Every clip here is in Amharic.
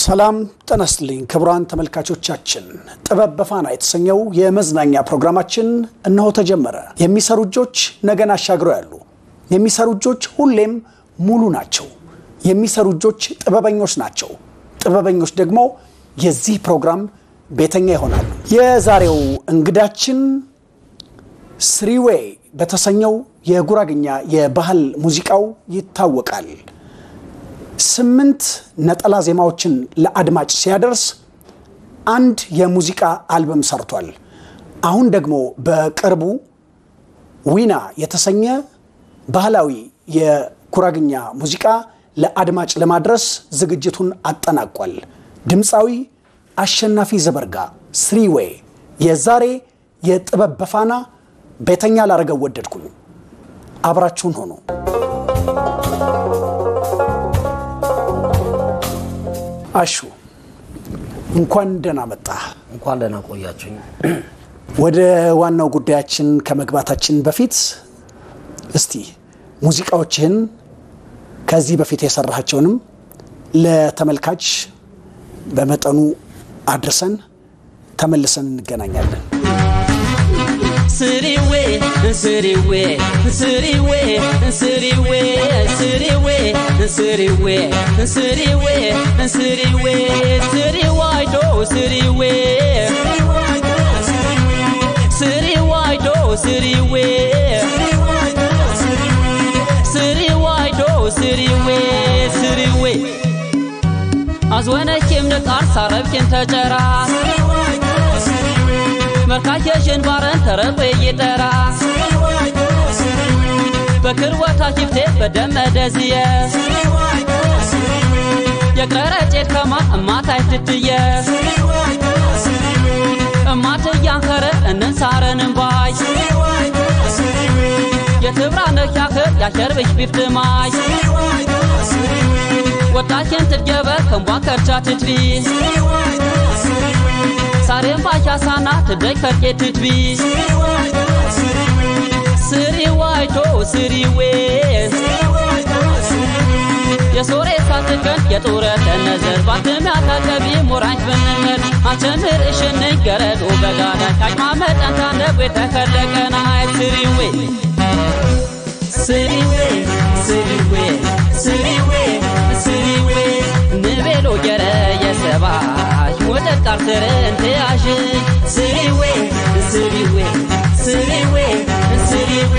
ሰላም ጤና ይስጥልኝ ክቡራን ተመልካቾቻችን፣ ጥበብ በፋና የተሰኘው የመዝናኛ ፕሮግራማችን እነሆ ተጀመረ። የሚሰሩ እጆች ነገን አሻግረው ያሉ፣ የሚሰሩ እጆች ሁሌም ሙሉ ናቸው። የሚሰሩ እጆች ጥበበኞች ናቸው። ጥበበኞች ደግሞ የዚህ ፕሮግራም ቤተኛ ይሆናሉ። የዛሬው እንግዳችን ስሪዌ በተሰኘው የጉራግኛ የባህል ሙዚቃው ይታወቃል። ስምንት ነጠላ ዜማዎችን ለአድማጭ ሲያደርስ አንድ የሙዚቃ አልበም ሰርቷል። አሁን ደግሞ በቅርቡ ዊና የተሰኘ ባህላዊ የጉራግኛ ሙዚቃ ለአድማጭ ለማድረስ ዝግጅቱን አጠናቋል። ድምፃዊ አሸናፊ ዘበርጋ ስሪዌ የዛሬ የጥበብ በፋና ቤተኛ ላረገው ወደድኩኝ። አብራችሁን ሆኑ። አሹ እንኳን ደህና መጣህ። እንኳን ደህና ቆያችሁኝ። ወደ ዋናው ጉዳያችን ከመግባታችን በፊት እስቲ ሙዚቃዎችህን ከዚህ በፊት የሰራሃቸውንም ለተመልካች በመጠኑ አድርሰን ተመልሰን እንገናኛለን። ስሪዌ ስሪዌ ስሪዌ ስሪዌ ስሪዌ ስሪዌ ስሪዌ ስሪዌ ስሪዋይዶ ስሪዌ ስሪዋይዶ ስሪዌ ስሪዋይዶ ስሪዌ ስሪዌ አዝወነኪም ንቃር ሳረብኪም ተጨራ መርካየሽን ባረን ተረቆ ይጠራ በክርወታ ኪፍቴ በደመደ ዝየ የቅረረ ጬት ከማ እማታይ ትትየ እማት እያንከረ እንንሳረን እምባይ የትብራ ነኪያክር ያሸርብሽ ቢፍትማይ ወጣችን ትድገበ ከምቧን ከርቻ ትትቢ ሳሬም ባሻሳና ትደይ ከርቄ ትትቢ ስሪ ዋይቶ ስሪዌ የሶሬ ሳትከን የጡረት ነዘር ባትም ያታቀቢ ሞራኝ ብንምር አቸምር እሽንኝ ገረዶ በጋዳ ቃጭማ መጠንታ ነብ የተከለቀና ስሪዌ ስሪዌ ስሪዌ ስሪዌ ስሪዌ ንቤሎ ጀረ የሰባሽ ወደት ቃርትርን ትያሽ ስሪዌ ስሪዌ ስሪዌ ስሪዌ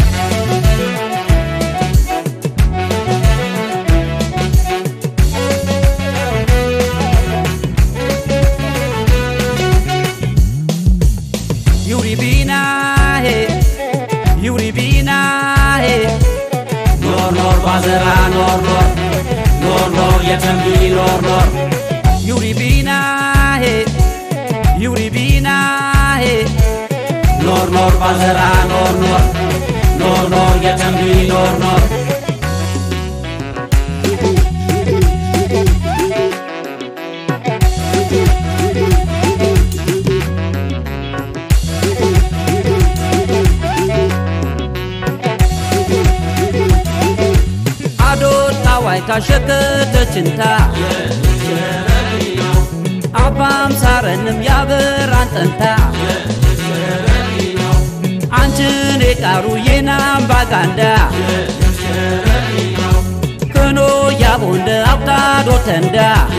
Yuri bina he, Yuri bina he. Nor nor bazara nor nor, nor nor yetembi nor nor. Yuri bina he, Yuri bina he. Nor nor bazara nor nor, nor nor yetembi nor nor. አዶታ ዋይታ ሸከተችንታ አባም ሳረንም ያበራን ጠንታ አንችን የቃሩ የናም ባጋንዳ ክኖ ያቦንደ አብታዶ ተንዳ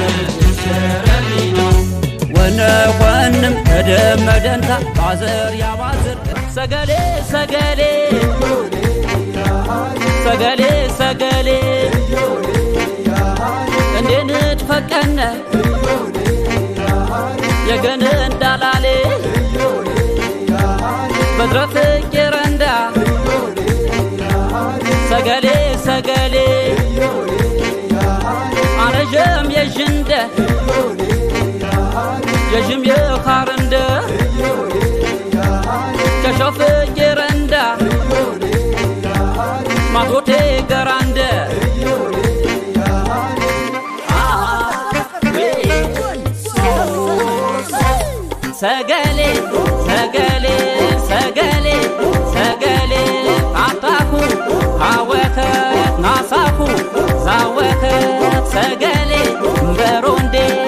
ወነ ኾንም ተደመደንታ ባዘር ያባዝር ሰገሌ ሰገሌ ሰገሌ ሰገሌ እንዴት ፈቀነ የገን እንዳላሌ በድረፍ ቄረንዳ ሰገሌ ሰገሌ አነዠም የዥንደ የዥም የኻርንደ ከሾፍ ቄረንዳ ማቶቴ ገራንደ ሰገሌ ሰገሌ ሰገሌ ሰገሌ አታኩ አወከት ናሳኩ ዛወከት ሰገሌ በሮንዴ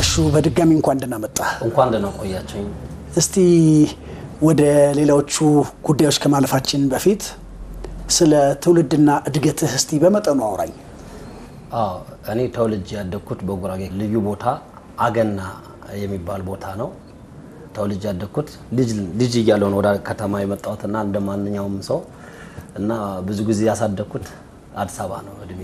ጋሹ በድጋሚ እንኳን ደህና መጣ። እንኳን ደህና ቆያችሁኝ። እስቲ ወደ ሌሎቹ ጉዳዮች ከማለፋችን በፊት ስለ ትውልድና እድገትህ እስቲ በመጠኑ አውራኝ። አዎ እኔ ተወልጄ ያደግኩት በጉራጌ ልዩ ቦታ አገና የሚባል ቦታ ነው። ተወልጄ ያደግኩት ልጅ ልጅ እያለሁ ነው ወደ ከተማ የመጣሁትና እንደ ማንኛውም ሰው እና ብዙ ጊዜ ያሳደግኩት አዲስ አበባ ነው እድሜ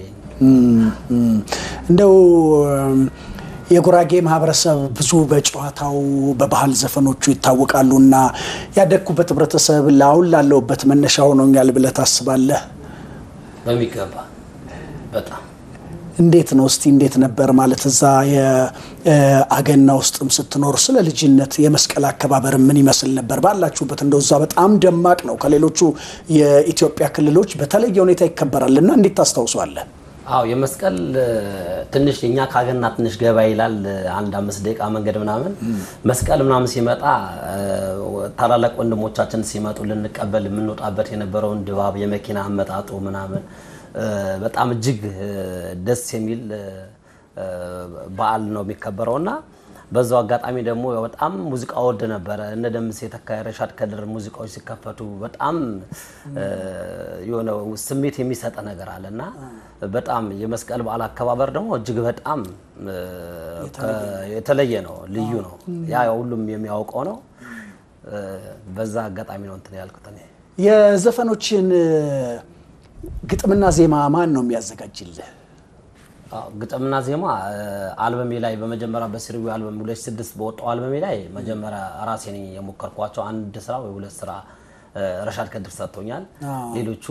እንደው የጉራጌ ማህበረሰብ ብዙ በጨዋታው በባህል ዘፈኖቹ ይታወቃሉ እና ያደግኩበት ህብረተሰብ ለአሁን ላለሁበት መነሻ ሆኖኛል ብለህ ታስባለህ? በሚገባ በጣም እንዴት ነው እስቲ እንዴት ነበር ማለት እዛ የአገና ውስጥም ስትኖር ስለ ልጅነት የመስቀል አከባበር ምን ይመስል ነበር ባላችሁበት? እንደው እዛ በጣም ደማቅ ነው፣ ከሌሎቹ የኢትዮጵያ ክልሎች በተለየ ሁኔታ ይከበራል እና እንዴት ታስታውሷለህ? አዎ የመስቀል ትንሽ እኛ ካገና ትንሽ ገባ ይላል። አንድ አምስት ደቂቃ መንገድ ምናምን መስቀል ምናምን ሲመጣ ታላላቅ ወንድሞቻችን ሲመጡ ልንቀበል የምንወጣበት የነበረውን ድባብ የመኪና አመጣጡ ምናምን በጣም እጅግ ደስ የሚል በዓል ነው የሚከበረው እና በዛው አጋጣሚ ደግሞ በጣም ሙዚቃ ወድ ነበረ። እነ ደምሴ ተካ፣ ረሻድ ከድር ሙዚቃዎች ሲከፈቱ በጣም የሆነ ስሜት የሚሰጥ ነገር አለ እና በጣም የመስቀል በዓል አከባበር ደግሞ እጅግ በጣም የተለየ ነው፣ ልዩ ነው። ያ ሁሉም የሚያውቀው ነው። በዛ አጋጣሚ ነው እንትን ያልኩት እኔ የዘፈኖችን ግጥምና ዜማ ማን ነው የሚያዘጋጅልህ? ግጥምና ዜማ አልበሜ ላይ በመጀመሪያ በሲሪዊ አልበም 2006 በወጣው አልበሜ ላይ መጀመሪያ ራሴ ነኝ የሞከርኳቸው አንድ ስራ ወይ ሁለት ስራ ረሻድ ከድር ሰጥቶኛል። ሌሎቹ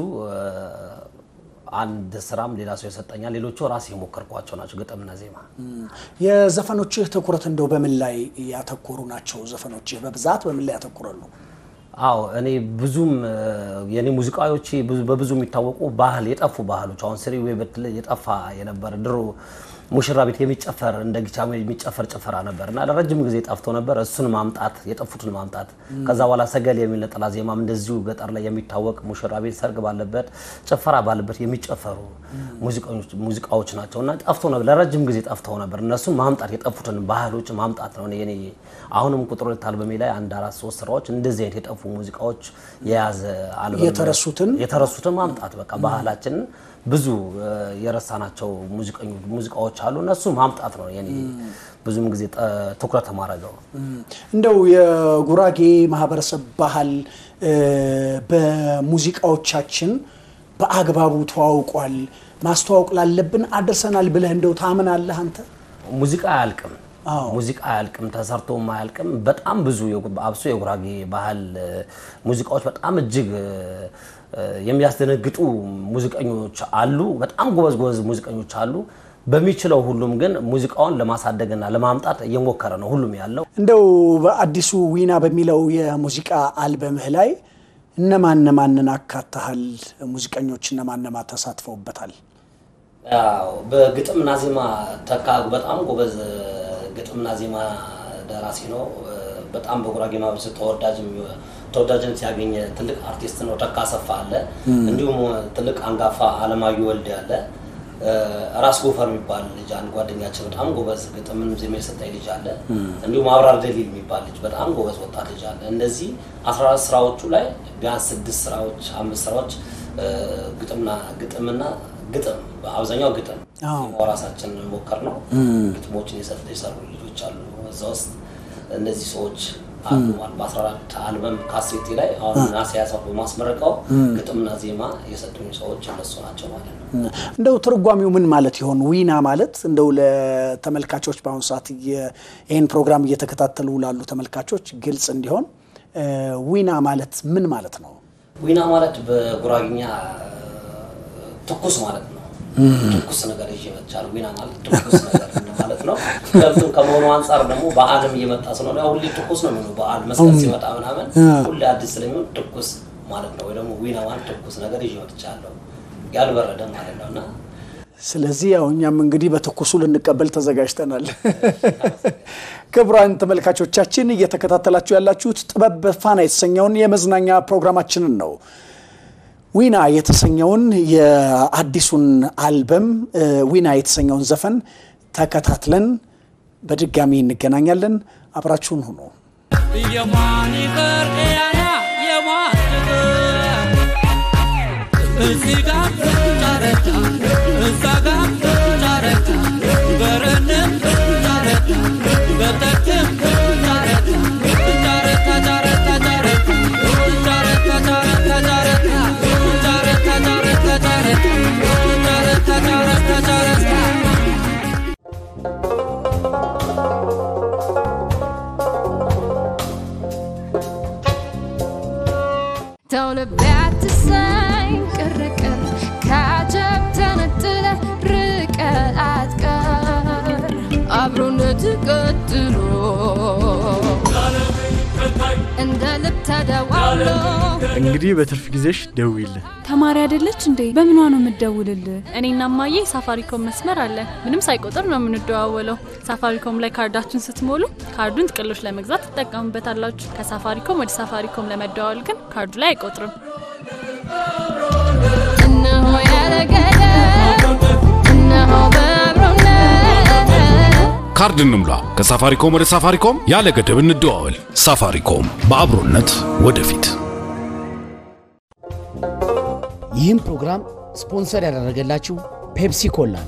አንድ ስራም ሌላ ሰው ይሰጠኛል። ሌሎቹ ራሴ የሞከርኳቸው ናቸው ግጥምና ዜማ። የዘፈኖችህ ትኩረት እንደው በምን ላይ ያተኮሩ ናቸው? ዘፈኖችህ በብዛት በምን ላይ ያተኩራሉ? አዎ እኔ ብዙም የኔ ሙዚቃዎቼ በብዙ የሚታወቁ ባህል የጠፉ ባህሎች አሁን ስሪ ወይ በትለ የጠፋ የነበረ ድሮ ሙሽራ ቤት የሚጨፈር እንደ ጊቻ የሚጨፈር ጭፈራ ነበር እና ለረጅም ጊዜ ጠፍቶ ነበር። እሱን ማምጣት የጠፉትን ማምጣት ከዛ በኋላ ሰገል የሚል ነጠላ ዜማም እንደዚሁ ገጠር ላይ የሚታወቅ ሙሽራ ቤት ሰርግ ባለበት ጭፈራ ባለበት የሚጨፈሩ ሙዚቃዎች ናቸው እና ጠፍቶ ነበር፣ ለረጅም ጊዜ ጠፍተው ነበር። እነሱን ማምጣት የጠፉትን ባህሎች ማምጣት ነው የኔ አሁንም ቁጥር ሁለት አልበሜ ላይ አንድ አራት ሶስት ስራዎች እንደዚህ አይነት የጠፉ ሙዚቃዎች የያዘ አልበም የተረሱትን የተረሱትን ማምጣት በቃ ባህላችንን ብዙ የረሳናቸው ሙዚቃዎች አሉ። እነሱ ማምጣት ነው የኔ ብዙም ጊዜ ትኩረት ማድረገው። እንደው የጉራጌ ማህበረሰብ ባህል በሙዚቃዎቻችን በአግባቡ ተዋውቋል፣ ማስተዋወቅ ላለብን አድርሰናል ብለህ እንደው ታምናለህ አንተ? ሙዚቃ አያልቅም ሙዚቃ አያልቅም፣ ተሰርቶም አያልቅም። በጣም ብዙ አብሶ የጉራጌ ባህል ሙዚቃዎች በጣም እጅግ የሚያስደነግጡ ሙዚቀኞች አሉ። በጣም ጎበዝ ጎበዝ ሙዚቀኞች አሉ። በሚችለው ሁሉም ግን ሙዚቃውን ለማሳደግና ለማምጣት እየሞከረ ነው ሁሉም ያለው። እንደው በአዲሱ ዊና በሚለው የሙዚቃ አልበምህ ላይ እነማን እነማንን አካተሃል? ሙዚቀኞች እነማን እነማን ተሳትፈውበታል? በግጥምና ዜማ ተካ በጣም ጎበዝ ግጥምና ዜማ ደራሲ ነው። በጣም በጉራጌ ማህበረሰብ ተወዳጅ ተወዳጅነት ያገኘ ትልቅ አርቲስት ነው። ተካ አሰፋ አለ። እንዲሁም ትልቅ አንጋፋ አለማየሁ ወልድ አለ። ራስ ጎፈር የሚባል ልጅ አንድ ጓደኛችን በጣም ጎበዝ ግጥምን ዜማ የሰጠኝ ልጅ አለ። እንዲሁም አብራር ደሊል የሚባል ልጅ በጣም ጎበዝ ወጣት ልጅ አለ። እነዚህ 14 ስራዎቹ ላይ ቢያንስ ስድስት ስራዎች አምስት ስራዎች ግጥምና ግጥምና ግጥም በአብዛኛው ግጥም ራሳችን ሞከር ነው። ግጥሞችን የሰሩ ልጆች አሉ እዛ ውስጥ እነዚህ ሰዎች አሉ። በ14 አልበም ካሴቴ ላይ አሁን ናሴ ያሳት በማስመረቀው ግጥምና ዜማ የሰጡኝ ሰዎች እነሱ ናቸው ማለት ነው። እንደው ትርጓሚው ምን ማለት ይሆን? ዊና ማለት እንደው ለተመልካቾች በአሁኑ ሰዓት ይህን ፕሮግራም እየተከታተሉ ላሉ ተመልካቾች ግልጽ እንዲሆን ዊና ማለት ምን ማለት ነው? ዊና ማለት በጉራግኛ ትኩስ ማለት ነው። ትኩስ ነገር ይዤ መጥቻለሁ። ዊና ማለት ትኩስ ነገር ማለት ነው። ከብቱም ከመሆኑ አንጻር ደግሞ በዓልም እየመጣ ስለሆነ ሁሌ ትኩስ ነው የሚሆነው። በዓል መስቀል ሲመጣ ምናምን ሁሌ አዲስ ስለሚሆን ትኩስ ማለት ነው። ወይ ደግሞ ዊና ማለት ትኩስ ነገር ይዤ መጥቻለሁ ያልበረደ ማለት ነው እና ስለዚህ ያው እኛም እንግዲህ በትኩሱ ልንቀበል ተዘጋጅተናል። ክቡራን ተመልካቾቻችን እየተከታተላችሁ ያላችሁት ጥበብ በፋና የተሰኘውን የመዝናኛ ፕሮግራማችንን ነው። ዊና የተሰኘውን የአዲሱን አልበም ዊና የተሰኘውን ዘፈን ተከታትለን በድጋሚ እንገናኛለን። አብራችሁን ሁኑ። የማን ይቅር ያያ የማን ይቅር እዚህ ጋር ጫረታ እዛ ጋር ጫረታ በረንም ጫረታ በጠቅም ጫረታ ጫረታ ጫረታ ጫረታ ጫረታ ጫረታ ጫረታ ጫረታ ጫረታ ጫረታ ጫረታ ጫረታ ጫረታ Don't about to say ቅርቅር ካጀብ ተነጥለ ርቀ አትቀር አብሮነት ቀጥሎ እንደ ልብ ተደዋውሎ እንግዲህ በትርፍ ጊዜሽ ደውይልን። ተማሪ አይደለች እንዴ? በምኗ ነው የምትደውልልህ? እኔና ማዬ ሳፋሪኮም መስመር አለ። ምንም ሳይቆጥር ነው የምንደዋወለው። ሳፋሪኮም ላይ ካርዳችሁን ስትሞሉ ካርዱን ጥቅሎች ለመግዛት ትጠቀሙበታላችሁ። ከሳፋሪኮም ወደ ሳፋሪኮም ለመደዋወል ግን ካርዱ ላይ አይቆጥርም። እነሆ ያለገደ እነሆ በአብሮነት ካርድ እንሙላ። ከሳፋሪኮም ወደ ሳፋሪኮም ያለ ገደብ እንደዋወል። ሳፋሪኮም በአብሮነት ወደፊት። ይህም ፕሮግራም ስፖንሰር ያደረገላችሁ ፔፕሲ ኮላ ነው።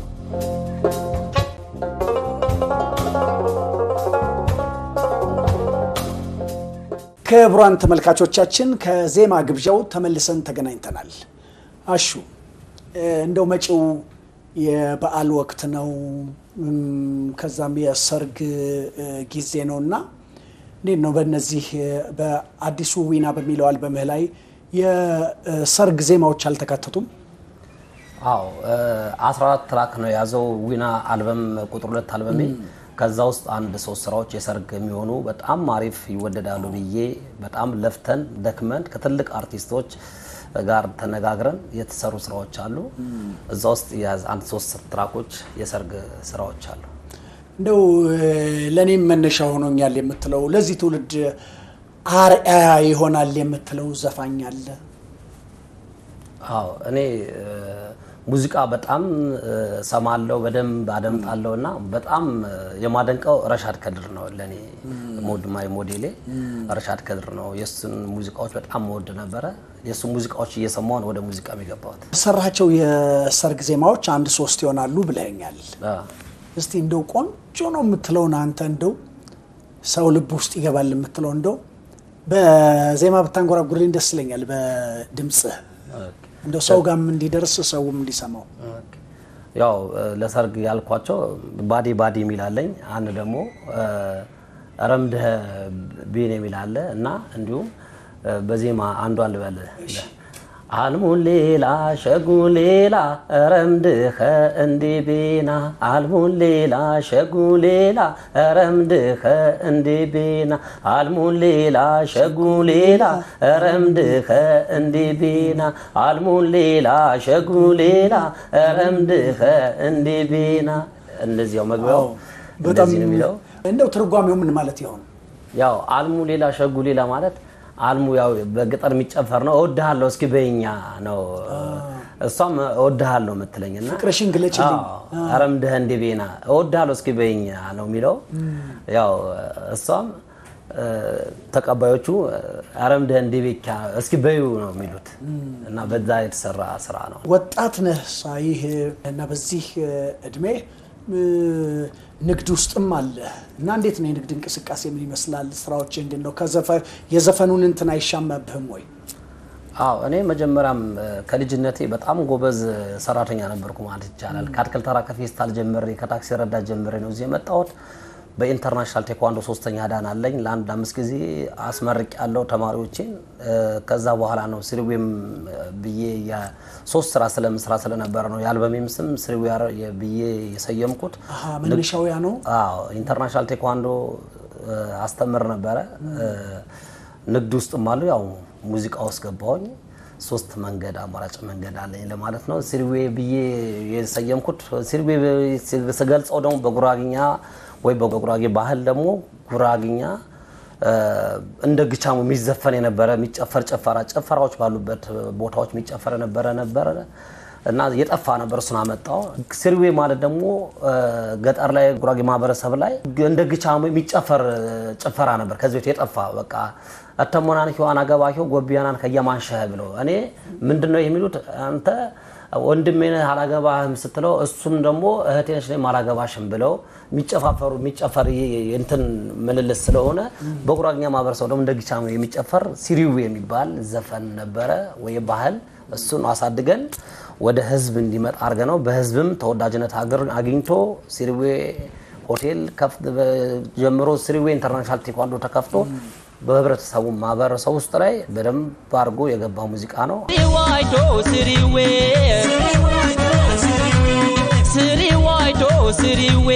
ክቡራን ተመልካቾቻችን ከዜማ ግብዣው ተመልሰን ተገናኝተናል። አሹ እ፣ እንደው መጪው የበዓል ወቅት ነው፣ እም፣ ከዛም የሰርግ እ፣ ጊዜ ነው እና እንዴት ነው በእነዚህ እ፣ በአዲሱ ዊና በሚለው አልበምህ ላይ የሰርግ ዜማዎች አልተካተቱም? አዎ አስራ አራት ትራክ ነው የያዘው ዊና አልበም ቁጥር ሁለት አልበሜ። ከዛ ውስጥ አንድ ሶስት ስራዎች የሰርግ የሚሆኑ በጣም አሪፍ ይወደዳሉ ብዬ በጣም ለፍተን ደክመን ከትልቅ አርቲስቶች ጋር ተነጋግረን የተሰሩ ስራዎች አሉ። እዛ ውስጥ የያዘ አንድ ሶስት ትራኮች የሰርግ ስራዎች አሉ። እንደው እ፣ ለእኔም መነሻ ሆኖኛል የምትለው ለዚህ ትውልድ አርአያ ይሆናል የምትለው ዘፋኝ አለ? አዎ እኔ እ፣ ሙዚቃ በጣም እ፣ ሰማለው በደንብ አደምጣለሁ እና በጣም እ፣ የማደንቀው ረሻድ ከድር ነው። ለእኔ ሞድ ማይ ሞዴሌ ረሻድ ከድር ነው። የእሱን ሙዚቃዎች በጣም መወድ ነበረ። የእሱ ሙዚቃዎች እየሰማሁ ነው ወደ ሙዚቃ የገባሁት። የሰራቸው የሰርግ ዜማዎች አንድ ሶስት ይሆናሉ ብለኛል። አ፣ እስቲ እንደው ቆንጆ ነው የምትለውን አንተ እንደው ሰው ልብ ውስጥ ይገባል የምትለው እንደው በዜማ ብታንጎራጉርልኝ ደስ ይለኛል። በድምፅህ እንደው ሰው ጋርም እንዲደርስ ሰውም እንዲሰማው። ያው እ፣ ለሰርግ ያልኳቸው ባዲ ባዲ የሚል አለኝ። አንድ ደግሞ እ፣ ረምድህ ቤን የሚል አለ እና እንዲሁም እ፣ በዜማ አንዷን ልበል አልሙን ሌላ ሸጉ ሌላ ረምድኸ እንዲ ቤና አልሙን ሌላ ሸጉ ሌላ ረምድኸ እንዲ ቤና አልሙን ሌላ ሸጉ ሌላ ረምድኸ እንዲ ቤና አልሙን ሌላ ሸጉ ሌላ ረምድኸ እንዲ ቤና እንደዚያው መግቢያው በጣም እንደዚህ ነው የሚለው እንደው ትርጓሜው ምን ማለት ይሆን? ያው አልሙ ሌላ ሸጉ ሌላ ማለት አልሙ ያው በገጠር የሚጨፈር ነው። እወድሃለሁ እስኪ በይኛ ነው። እሷም እወድሃለሁ የምትለኝ እና ፍቅርሽን ግለጭልኝ። ረምድህ እንደ ቤና እወድሃለሁ እስኪ በይኛ ነው የሚለው። ያው እሷም እ፣ ተቀባዮቹ አረምድህ እንደ ቤካ እስኪ በዩ ነው የሚሉት እና በዛ የተሰራ ስራ ነው። ወጣት ነህ ሳይህ እና በዚህ እድሜ እ፣ ንግድ ውስጥም አለ እና እንዴት ነው የንግድ እንቅስቃሴ ምን ይመስላል? ስራዎች እንዴት ነው? ከዘፈ- የዘፈኑን እንትን አይሻማብህም ወይ? አዎ እኔ መጀመሪያም እ፣ ከልጅነቴ በጣም ጎበዝ ሰራተኛ ነበርኩ ማለት ይቻላል። ከአትክልት ተራ ከፌስታል ጀምሬ ከታክሲ ረዳት ጀምሬ ነው እዚህ የመጣሁት። በኢንተርናሽናል ቴኳንዶ ሶስተኛ ዳን አለኝ። ለአንድ አምስት ጊዜ አስመርቅ ያለው ተማሪዎቼን። እ፣ ከዛ በኋላ ነው ስሪዌም ብዬ ሶስት ስራ ስለምስራ ስለነበረ ነው የአልበሜም ስም ስሪዌ ብዬ የሰየምኩት። አሀ፣ መነሻው ያ ነው። አዎ ኢንተርናሽናል ቴኳንዶ እ፣ አስተምር ነበረ። እ፣ ንግድ ውስጥም አሉ። ያው ሙዚቃ ውስጥ ገባሁኝ። ሶስት መንገድ አማራጭ መንገድ አለኝ ለማለት ነው። ሲርዌ ብዬ የሰየምኩት ሲርዌ ስገልጸው ደግሞ በጉራግኛ ወይ በጉራጌ ባህል ደግሞ ጉራግኛ እ፣ እንደ ግቻሙ የሚዘፈን የነበረ የሚጨፈር ጭፈራ ጭፈራዎች ባሉበት ቦታዎች የሚጨፈር የነበረ ነበረ እና የጠፋ ነበር። እሱን አመጣው። ስሪዌ ማለት ደግሞ ገጠር ላይ ጉራጌ ማህበረሰብ ላይ እንደ ግቻሙ የሚጨፈር ጭፈራ ነበር ከዚህ በፊት የጠፋ በቃ እተሞናን ሂዋን አገባቸው ጎቢያናን ከየማንሸህ ብለው እኔ ምንድን ነው የሚሉት አንተ ወንድሜ ነህ አላገባህም ስትለው እሱም ደግሞ እህቴ ነች እኔም አላገባሽም ብለው የሚጨፋፈሩ የሚጨፈር እንትን ምልልስ ስለሆነ በጉራጌኛ ማህበረሰብ ደግሞ እንደ ጊቻሙ የሚጨፈር ሲሪዌ የሚባል ዘፈን ነበረ ወይ ባህል እሱን አሳድገን ወደ ህዝብ እንዲመጣ አድርገ ነው። በህዝብም ተወዳጅነት ሀገር አግኝቶ ሲሪዌ ሆቴል ጀምሮ ሲሪዌ ኢንተርናሽናል ቴኳንዶ ተከፍቶ በህብረተሰቡ ማህበረሰብ ውስጥ ላይ በደንብ አድርጎ የገባ ሙዚቃ ነው። ዋይዶ ስሪዌ ስሪ ዋይዶ ስሪዌ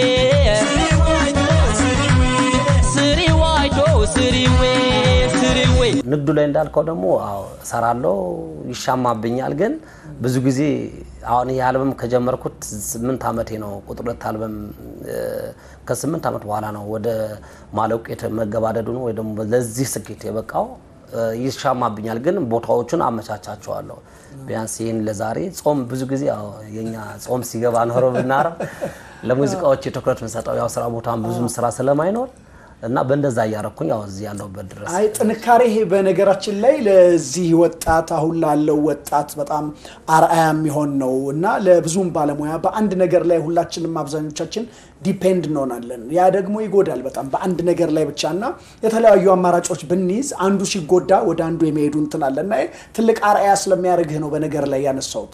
ስሪ ዋይዶ ስሪዌ ስሪዌ ንግዱ ላይ እንዳልከው ደግሞ አዎ እሰራለሁ፣ ይሻማብኛል። ግን ብዙ ጊዜ አሁን ይህ አልበም ከጀመርኩት ስምንት ዓመቴ ነው። ቁጥር ሁለት አልበም ከስምንት ዓመት በኋላ ነው ወደ ማለቁ መገባደዱ ነው ወይ ደግሞ ለዚህ ስኬት የበቃው። ይሻማብኛል፣ ግን ቦታዎቹን አመቻቻቸዋለሁ። ቢያንስ ይህን ለዛሬ ጾም ብዙ ጊዜ ያው የኛ ጾም ሲገባ ኖሮ ብናረም ለሙዚቃዎች የትኩረት የምንሰጠው ያው ስራ ቦታም ብዙም ስራ ስለማይኖር እና በእንደዛ እያረኩኝ ያው እዚህ ያለሁበት ድረስ አይ ጥንካሬ በነገራችን ላይ ለዚህ ወጣት አሁን ላለው ወጣት በጣም አርአያ የሚሆን ነው እና ለብዙም ባለሙያ በአንድ ነገር ላይ ሁላችንም አብዛኞቻችን ዲፔንድ እንሆናለን። ያ ደግሞ ይጎዳል በጣም በአንድ ነገር ላይ ብቻ እና የተለያዩ አማራጮች ብንይዝ አንዱ ሲጎዳ ወደ አንዱ የሚሄዱ እንትን አለ እና ትልቅ አርአያ ስለሚያደርግህ ነው በነገር ላይ ያነሳሁት።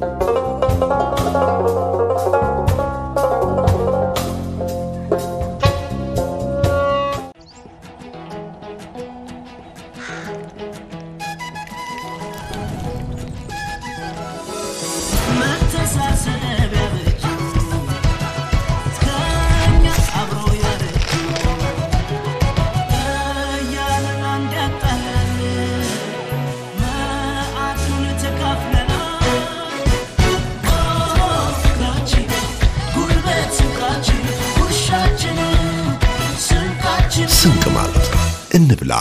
ስንቅ ማለት እንብላ።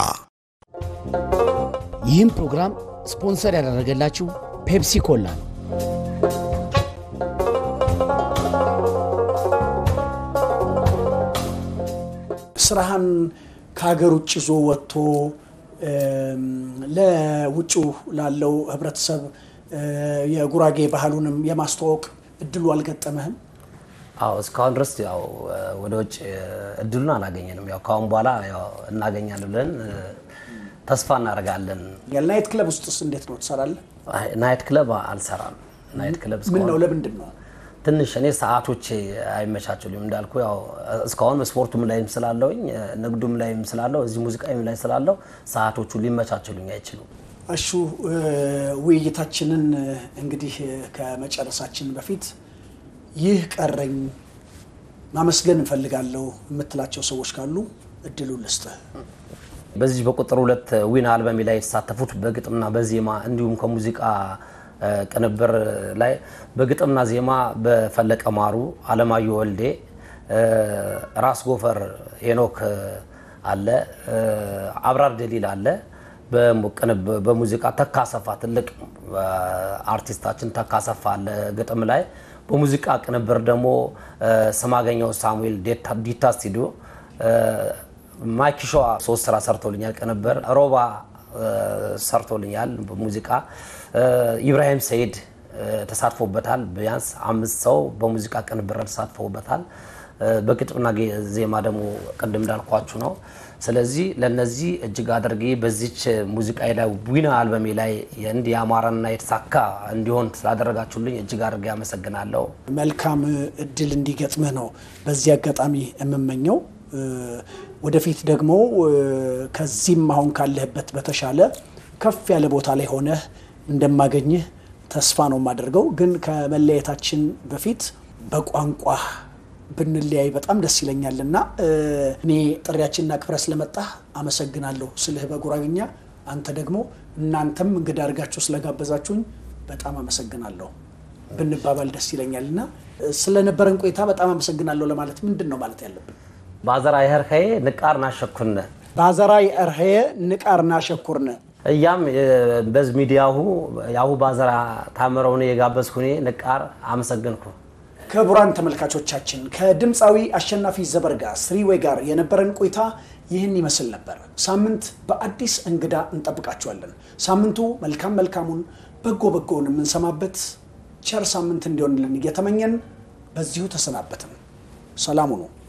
ይህም ፕሮግራም ስፖንሰር ያደረገላችሁ ፔፕሲ ኮላ ነው። ስራህን ከሀገር ውጭ ይዞ ወጥቶ ለውጭው ላለው ህብረተሰብ የጉራጌ ባህሉንም የማስተዋወቅ እድሉ አልገጠመህም? አዎ እስካሁን ድረስ ያው ወደ ውጭ እድሉን አላገኘንም። ያው ካሁን በኋላ ያው እናገኛለን ብለን ተስፋ እናደርጋለን። ናይት ክለብ ውስጥስ እንዴት ነው ትሰራለህ? ናይት ክለብ አልሰራም። ናይት ክለብ ምን እስካሁን ነው ለምንድን ነው? ትንሽ እኔ ሰዓቶቼ አይመቻችሉም እንዳልኩ ያው እስካሁን ስፖርቱም ላይም ስላለውኝ ንግዱም ላይም ስላለው እዚህ ሙዚቃም ላይ ስላለው ሰዓቶቹ ሊመቻችሉኝ አይችሉም። እሹ ውይይታችንን እንግዲህ ከመጨረሳችን በፊት ይህ ቀረኝ ማመስገን እንፈልጋለሁ የምትላቸው ሰዎች ካሉ እድሉ ልስጥህ። በዚህ በቁጥር ሁለት ዊን አልበሜ ላይ የተሳተፉት በግጥምና በዜማ እንዲሁም ከሙዚቃ ቅንብር ላይ በግጥምና ዜማ በፈለቀ ማሩ፣ አለማየሁ ወልዴ፣ ራስ ጎፈር ሄኖክ አለ፣ አብራር ደሊል አለ። በሙዚቃ ተካሰፋ ትልቅ አርቲስታችን ተካሰፋ አለ ግጥም ላይ። በሙዚቃ ቅንብር ደግሞ ስማገኘው ሳሙኤል ዲታ ስቱዲዮ ማይኪሾዋ ሶስት ስራ ሰርቶልኛል። ቅንብር ሮባ ሰርቶልኛል። ሙዚቃ ኢብራሂም ሰይድ ተሳትፎበታል። ቢያንስ አምስት ሰው በሙዚቃ ቅንብር ተሳትፎበታል። በግጥምና ዜማ ደግሞ ቅድም እንዳልኳችሁ ነው። ስለዚህ ለነዚህ እጅግ አድርጌ በዚች ሙዚቃ ላይ ዊና አልበሜ ላይ እንዲህ ያማረና የተሳካ እንዲሆን ስላደረጋችሁልኝ እጅግ አድርጌ አመሰግናለሁ። መልካም እድል እንዲገጥምህ ነው በዚህ አጋጣሚ የምመኘው። ወደፊት ደግሞ ከዚህም አሁን ካለህበት በተሻለ ከፍ ያለ ቦታ ላይ ሆነህ እንደማገኝህ ተስፋ ነው የማደርገው። ግን ከመለየታችን በፊት በቋንቋ ብንለያይ በጣም ደስ ይለኛል እና እኔ ጥሪያችንና ክብረ ስለመጣህ አመሰግናለሁ ስልህ በጉራግኛ አንተ ደግሞ እናንተም እንግዳ አድርጋችሁ ስለጋበዛችሁኝ በጣም አመሰግናለሁ ብንባባል ደስ ይለኛል እና ስለነበረን ቆይታ በጣም አመሰግናለሁ ለማለት ምንድን ነው ማለት ያለብን? ባዘራ ይኸርኸዬ ንቃር ናሸኩነ ባዘራይ እርኸየ ንቃርና ሸኩርነ እያም በዝ ሚዲያሁ ያሁ ባዘራ ታምረውን የጋበዝኩኔ ንቃር አመሰግንኩ። ክቡራን ተመልካቾቻችን ከድምፃዊ አሸናፊ ዘበርጋ ስሪዌ ጋር የነበረን ቆይታ ይህን ይመስል ነበር። ሳምንት በአዲስ እንግዳ እንጠብቃችኋለን። ሳምንቱ መልካም መልካሙን በጎ በጎውን የምንሰማበት ቸር ሳምንት እንዲሆንልን እየተመኘን በዚሁ ተሰናበትን። ሰላሙ ነው።